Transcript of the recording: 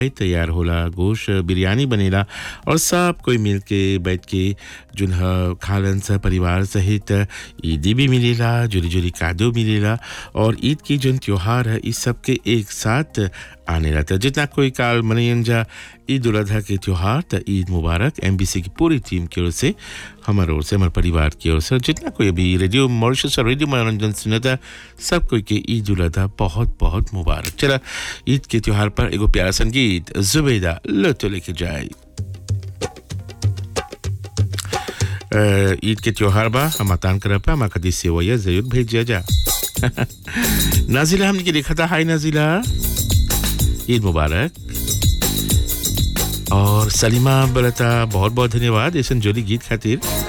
तैयार होला गोश्त बिरयानी बनेला और सब कोई मिल के बैठ के जुन ह खालन सा परिवार सहित ईदी भी मिलेला जुरी जुरी कादो मिलेला और ईद की जुन त्योहार है इस सब के एक साथ आने रहता है जितना कोई काल मनयन जा ईद उल अजहा के त्योहार त ईद मुबारक एमबीसी की पूरी टीम की ओर से हमारे ओर से हमारे परिवार की ओर से जितना कोई अभी रेडियो मॉरिशस और रेडियो मनोरंजन सुनता सब कोई के ईद उल अजहा बहुत बहुत मुबारक चला ईद के त्योहार पर एगो प्यारा संगीत जुबेदा लो तो लेके जाए अ, ईद के त्योहार बा हम तान कर पा हमारा कदी सेवैया जरूर भेजिया जा नाजिला हमने के देखा था हाय नाजिला ईद मुबारक और सलीमा बलता बहुत बहुत धन्यवाद ऐसा जोली गीत खातिर